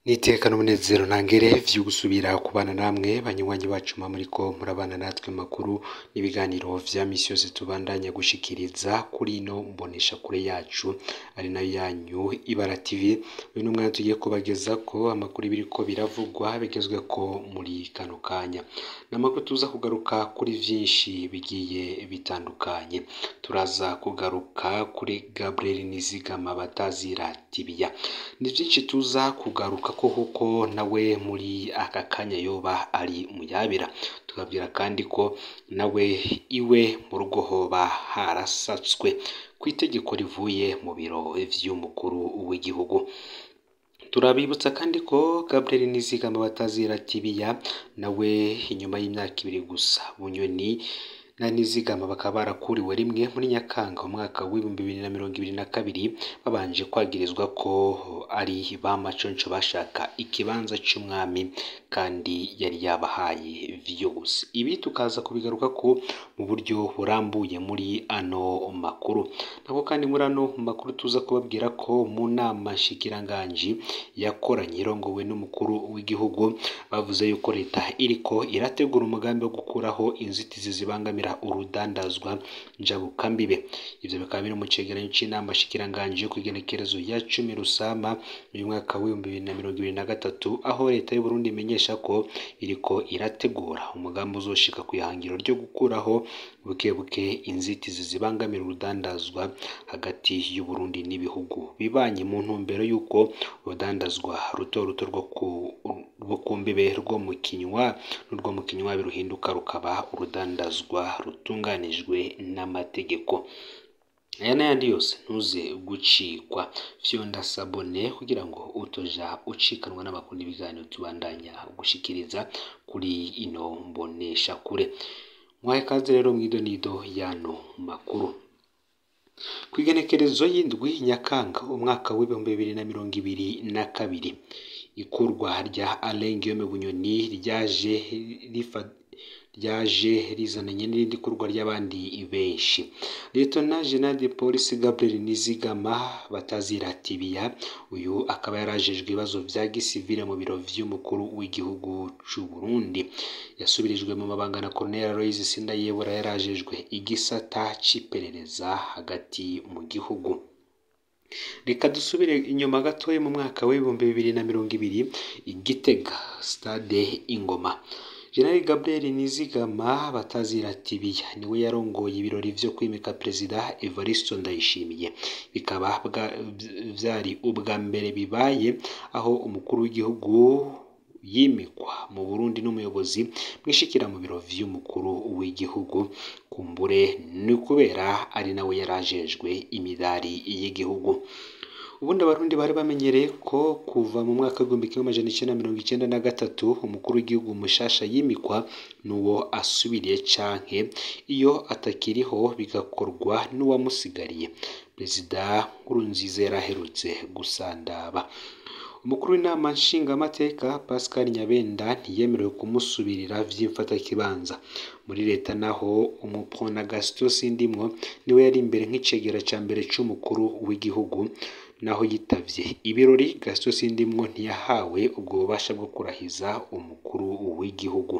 Nitekana umunezero ntangere vyo gusubira kubana namwe banywanyi bacu mwa muriko murabana natwe makuru n'ibiganiro vya misi yose tubandanya gushikiriza kuri ino mbonesha kure yacu ari nayo yanyu Ibara TV uyu n'umwanya tugiye kubagezako amakuru biriko biravugwa bigezweko muri kano kanya n'amakuru tuza kugaruka kuri vyinshi bigiye bitandukanye turaza kugaruka kuri Gabriel Nizigama batazira Tibia ni vyinshi tuza kugaruka ko kuko nawe muri aka kanya yoba ari muyabira tubabwira kandi ko nawe iwe mu rugo hoba harasatswe kw'itegeko rivuye mu biro vy'umukuru w'igihugu turabibutsa kandi ko Gabriel Nizigama batazira Tibia nawe inyuma y'imyaka ibiri gusa Bunyoni na Nizigama bakaba barakuriwe rimwe muri Nyakanga umwaka w'ibihumbi bibiri na mirongo ibiri na kabiri babanje kwagirizwa ko ari ba maconco bashaka ikibanza c'umwami kandi yari yabahaye vyose ibi tukaza kubigaruka ko mu buryo burambuye muri ano makuru nako kandi muri ano makuru tuza kubabwira ko mu nama nshikiranganji yakoranye irongowe n'umukuru w'igihugu bavuze yuko leta iriko irategura umugambi wo gukuraho inzitizi zibangamira urudandazwa njabukambibe ivyo bikaba biri mu cegeranyo c'inama nshikiranganji yo kw'igenekerezo ya cumi rusama uyu mwaka w'ibihumbi bibiri na mirongo ibiri na gatatu aho leta y'u Burundi imenyesha ko iriko irategura umugambi uzoshika kw'ihangiro ryo gukuraho buke buke inzitizi zibangamira urudandazwa hagati y'u Burundi n'ibihugu bibanyi mu ntumbero y'uko urudandazwa ruto ruto rwo ku rwo ku mbibe rwo mu kinywa n'urwo mu kinywa biruhinduka rukaba urudandazwa rutunganijwe n'amategeko aya n'ayandi yose ntuze gucikwa fyonda sabone kugira ngo utoja ucikanwa n'amakuru n'ibiganiro tubandanya gushikiriza kuri ino mbonesha kure mwahe kaze rero mw'idonido yano makuru kw'igenekerezo y'indwi nyakanga umwaka w'ibihumbi bibiri na mirongo ibiri na kabiri ikurwa rya Alain Guillaume Bunyoni ryaje rifa ryaje rizananye n'irindi kurwa ry'abandi benshi Lieutenant General de Police Gabriel Nizigama batazira Tibia uyu akaba yarajejwe ibibazo vya gisivile mu biro vy'umukuru w'igihugu c'u Burundi yasubirijwe mu mabanga na Colonel Aloys Sindayebura yarajejwe igisata c'iperereza hagati mu gihugu reka dusubire inyuma gatoya mu mwaka w'ibihumbi bibiri na mirongo ibiri igitega stade ingoma General Gabriel Nizigama batazira Tibia niwe yarongoye ibirori vyo kwimika Perezida Evariste Ndayishimiye bikaba vyari ubwa mbere bibaye aho umukuru w'igihugu yimikwa mu Burundi n'umuyobozi mwishikira mu biro vy'umukuru w'igihugu kumbure ni kubera ari nawe yarajejwe imidari y'igihugu ubundi abarundi bari bamenyereye ko kuva mu mwaka w'igihumbi kimwe amajana icenda mirongo icenda na gatatu umukuru w'igihugu mushasha yimikwa n'uwo asubiriye canke iyo atakiriho bigakorwa n'uwamusigariye perezida Nkurunziza yaraherutse gusandaba umukuru w'inama nshingamateka Pascal Nyabenda ntiyemerewe kumusubirira vy'imfatakibanza muri leta naho umupona Gaston Sindimwo niwe yari imbere nk'icegera ca mbere c'umukuru w'igihugu naho yitavye ibirori Gaston Sindimwo ntiyahawe ubwo bubasha bwo kurahiza umukuru w'igihugu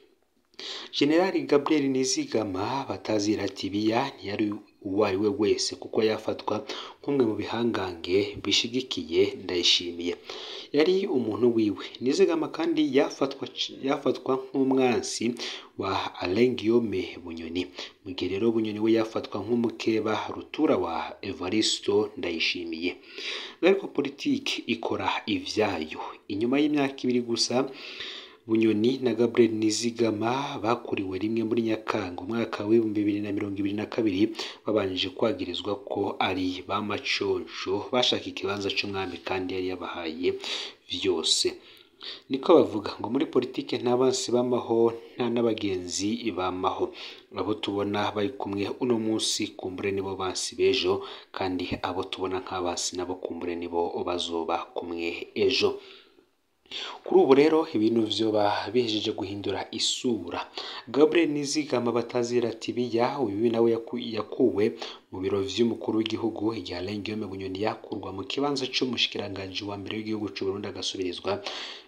General Gabriel Nizigama batazira Tibia ntiyari uwo ari we wese kuko yafatwa nk'umwe mu bihangange bishigikiye Ndayishimiye yari umuntu wiwe Nizigama kandi yafatwa yafatwa nk'umwansi wa Alain Guillaume Bunyoni mu gihe rero Bunyoni we yafatwa nk'umukeba rutura wa Evaristo Ndayishimiye ariko politiki ikora ivyayo inyuma y'imyaka ibiri gusa Bunyoni na Gabriel Nizigama bakuriwe rimwe muri Nyakanga umwaka w'ibihumbi bibiri na mirongo ibiri na kabiri babanje kwagirizwa ko ari ba maconco bashaka ikibanza c'umwami kandi yari yabahaye vyose niko bavuga ngo muri politike nta bansi bamaho nta n'abagenzi bamaho abo tubona bari kumwe uno munsi kumbure nibo bansi b'ejo kandi abo tubona nk'abansi nabo kumbure nibo bazoba kumwe ejo kuri ubu rero ibintu vyoba bihejeje guhindura isura Gabriel Nizigama batazira tibiya uyu nawe yaku- yakuwe mu biro vy'umukuru w'igihugu igihe Alain Guillaume Bunyoni yakurwa mu kibanza c'umushikiranganji wa mbere w'igihugu c'u Burundi agasubirizwa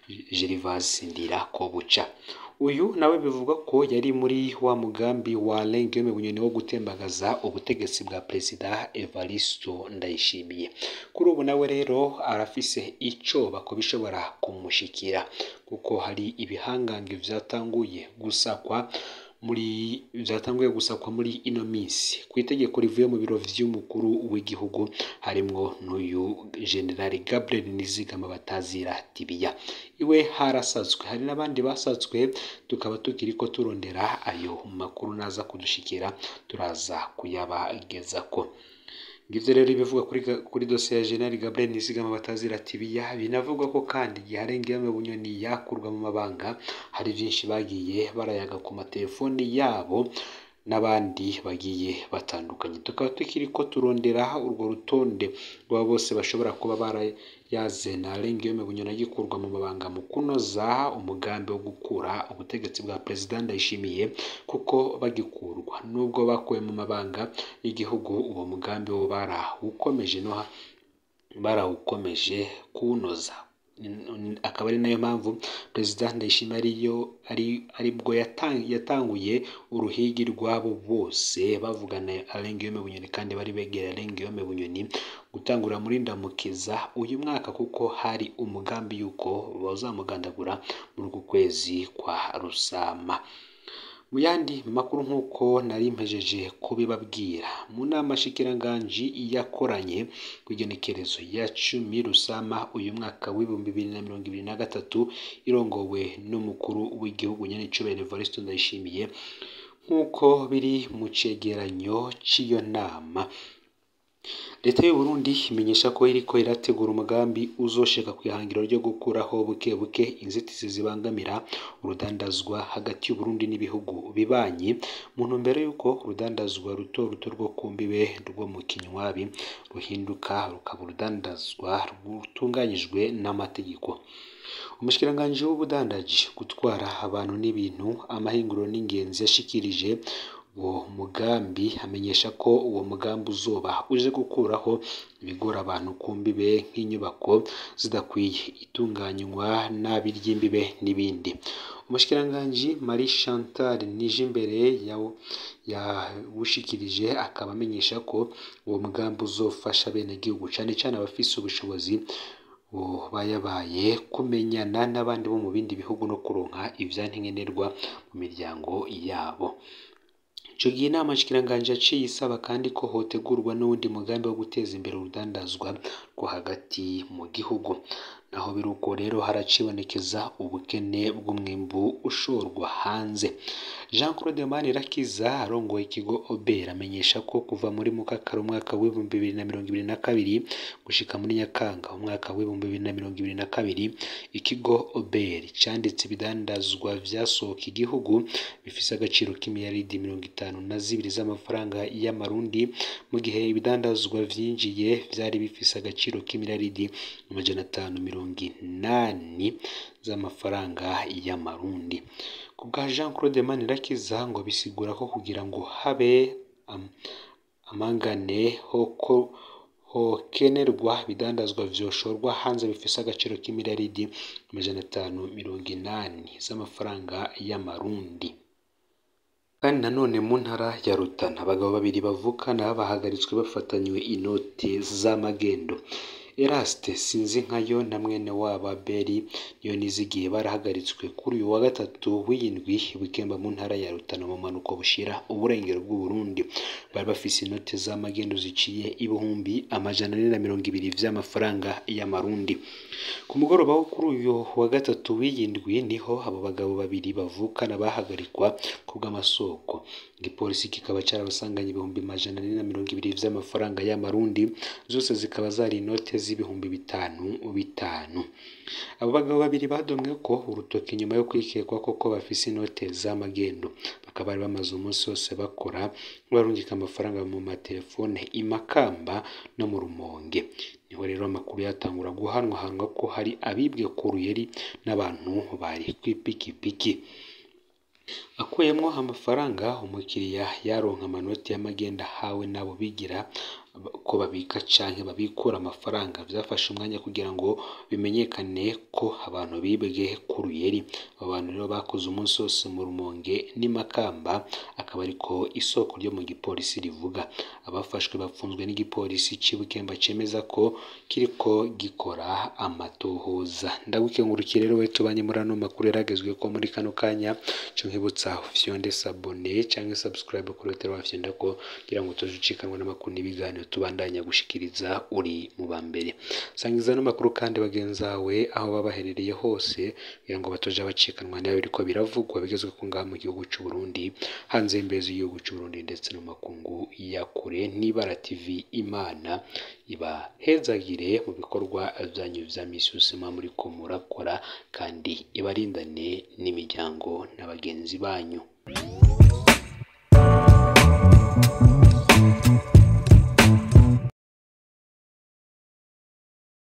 Gervas Ndirakobuca uyu nawe bivugwa ko yari muri wa mugambi wa Alain Guillaume Bunyoni wo gutembagaza ubutegetsi bwa Perezida Evaristo Ndayishimiye kuri ubu nawe rero arafise icoba ko bishobora kumushikira kuko hari ibihangange vyatanguye gusakwa muri vyatanguye gusakwa muri ino minsi ku itegeko rivuye mu biro vy'umukuru w'igihugu harimwo n'uyu generali Gabriel Nizigama batazira tibiya iwe harasatswe hari n'abandi basatswe tukaba tukiriko turondera ayo makuru naza kudushikira turaza kuyabagezako ngivyo rero ibivuga kuri, ga- kuri dosiye ya General Gabriel Nizigama batazira tibiya binavugwa ko kandi igihe Arengeyame Bunyoni yakurwa mu mabanga hari vyinshi bagiye barayaga ku matelefoni yabo n'abandi bagiye batandukanye tukaba tukiriko turondera urwo rutonde rw'abo bose bashobora kuba barayaze na Alain Guillaume Bunyoni agikurwa mu mabanga mu kunoza umugambi wo gukura ubutegetsi bwa Perezida Ndayishimiye kuko bagikurwa nubwo bakuwe mu mabanga y'igihugu uwo mugambi wo barawukomeje no ha- barawukomeje kuwunoza N- akaba ari nayo mpamvu perezida ndayishimiye ariyo ari aribwo yatang- yatanguye uruhigi rw'abo bose bavugana Alain Guillaume Bunyoni kandi bari begera Alain Guillaume Bunyoni gutangura muri ndamukiza uyu mwaka kuko hari umugambi yuko bazamugandagura muri uku kwezi kwa Rusama mu yandi makuru nk'uko nari mpejeje kubibabwira mu nama shikiranganji yakoranye ku igenekerezo ya cumi Rusama uyu mwaka w'ibihumbi bibiri na mirongo ibiri na gatatu irongowe n'umukuru w'igihugu Nyenicubahiro Evariste Ndayishimiye nk'uko biri mu cegeranyo cy'iyo nama leta y'u Burundi imenyesha ko iriko irategura umugambi uzoshika ku ihangiro ryo gukuraho buke buke inzitizi zibangamira urudandazwa hagati y'u Burundi n'ibihugu bibanyi mu ntumbero y'uko urudandazwa ruto ruto rwo ku mbibe rwo mu kinywabi ruhinduka rukaba urudandazwa rutunganyijwe n'amategeko umushikiranganji w'ubudandaji gutwara abantu n'ibintu amahinguro n'ingenzi yashikirije uwo mugambi amenyesha ko uwo mugambi uzoba uje gukuraho ibigora abantu ku mbibe nk'inyubako zidakwiye itunganywa nabi ry'imbibe n'ibindi umushikiranganji Marie Chantal Nijimbere yawo yawushikirije akaba amenyesha ko uwo mugambi uzofasha abenegihugu cane cane abafise ubushobozi bayabaye kumenyana n'abandi bo mu bindi bihugu no kuronka ivyankenerwa mu miryango yabo ico gihe inama nshikiranganji yaciye isaba kandi ko hotegurwa n'uwundi mugambi wo guteza imbere urudandazwa rwo hagati mu gihugu naho biruko rero haracibonekeza ubukene bw'umwimbu ushorwa hanze Jean Claude Manirakiza arongoye ikigo Ober amenyesha ko kuva muri Mukakaro umwaka w'ibihumbi bibiri na mirongo ibiri na kabiri gushika muri Nyakanga umwaka w'ibihumbi bibiri na mirongo ibiri na kabiri ikigo Ober canditse ibidandazwa vyasohoka igihugu bifise agaciro k'imiliyaridi mirongo itanu na zibiri z'amafaranga y'amarundi mu gihe ibidandazwa vyinjiye vyari bifise agaciro k'imiliyaridi amajana atanu mirongo inani z'amafaranga y'amarundi ku bwa Jean Claude Manirakiza ngo bisigura ko kugira ngo habe am, amangane hoko hokenerwa ibidandazwa vyoshorwa hanze bifise agaciro k'imiliyaridi amajana atanu mirongo inani z'amafaranga y'amarundi kandi nanone mu ntara ya Rutana abagabo babiri bavukana bahagaritswe bafatanywe inote z'amagendo Eraste Sinzinkayo na mwene wabo Abeli niyo nizigiye barahagaritswe kuri uyu wa gatatu w'indwi wikemba mu ntara ya Rutana mu manuko bushira uburengero bw'u Burundi bari bafise inote z'amagendo ziciye ibihumbi amajana ane na mirongo ibiri vy'amafaranga y'amarundi ku mugoroba wo kuri uyu wa gatatu w'indwi niho abo bagabo babiri bavukana bahagarikwa ku bw'amasoko igipolisi kikaba carabasanganye ibihumbi amajana ane na mirongo ibiri vy'amafaranga y'amarundi zose zikaba zari inote z'ibihumbi bitanu bitanu abo bagabo babiri badomwe ko urutoki nyuma yo kwikekwa koko bafise inote z'amagendo bakaba bari bamaze umunsi wose bakora barungika amafaranga mu matelefone imakamba no mu rumonge niho rero amakuru yatangura guhanwahanwa ko hari abibwe ku ruyeri n'abantu bari kw'ipikipiki akuyemo amafaranga umukiriya yaronka amanoti y'amagenda ahawe n'abo bigira ko babika canke babikura amafaranga vyafashe umwanya kugira ngo bimenyekane ko abantu bibwe ku ruyeri abo bantu rero bakoze umunsi wose mu rumonge n'imakamba akaba ariko isoko ryo mu gipolisi rivuga abafashwe bapfunzwe n'igipolisi c'ibukemba cemeza ko kiriko gikora amatohoza ndagukengurukire rero we tubanye muri ano makuru yaragezwe ko muri kano kanya co nkibutsa ufyonde sabone canke subscribe kuri hoteli wafyonda ko kugira ngo utoje ucikanwa n'amakuru n'ibiganiro tubandanya gushikiriza uri mu ba mbere sangiza ano makuru kandi bagenzawe aho baba baherereye hose kugira ngo batoje bacikanwa nayo biriko biravugwa bigezwe ko ngaha mu gihugu c'u Burundi hanze y'imbezi y'igihugu c'u Burundi ndetse no mu makungu ya kure n'ibara TV Imana ibahezagire mu bikorwa byanyu vya misi yose muba muriko murakora kandi ibarindane n'imiryango na bagenzi banyu